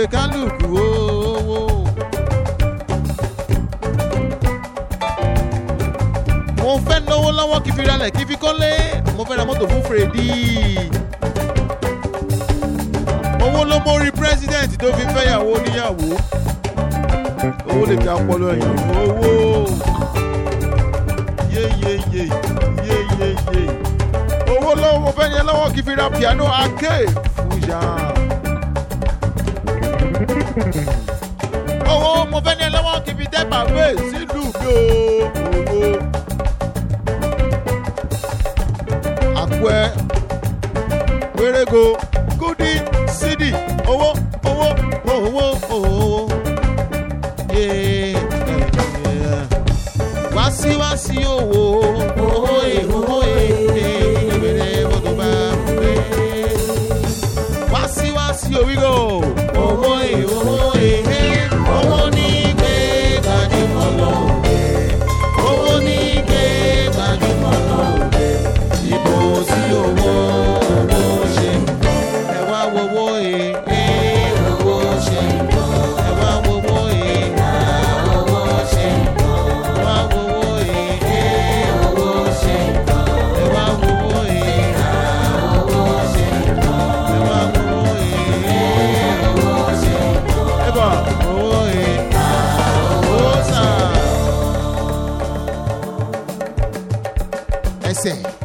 pé kálukú owó. mo fẹ́ náwó lọ́wọ́ kí fi ralẹ̀ kí fi kọ́lé mo fẹ́ ra mọ́tò fún fèrèdí. owó ló mórí pírẹ́sidẹ̀ntì tó fi fẹ́yàwó níyàwó. owó lè ga ọpọlọ ẹ̀yìn owó. yéyéyé yéyéyé. owó lọ́wọ́ mo fẹ́ yẹn lọ́wọ́ kí fi ra piano arcade fújà. owó mo fẹ́ yẹn lọ́wọ́ kí fi dẹ́ bàbá sílùú mi o. owó. àpẹ wérego kúdí sídì owó owó owó owó yéé wá sí wá sí owó owó è owó è èbèrè mọ́tò bá fúnlé wá sí wá sí òwúrò owó è owó è owó ní gbé gbajúmọ̀ lọ́wọ́ owó ní gbé gbajúmọ̀ lọ́wọ́ ibo sí owó owó ṣe ẹ wá wowó e e owó ṣe ẹ wá wowó e a owó ṣe ẹ wá wowó e e owó ṣe ẹ wá wowó e a owó ṣe ẹ wá wowó e e owó ṣe ẹ bá owó e a owó sàn. ẹsẹ̀.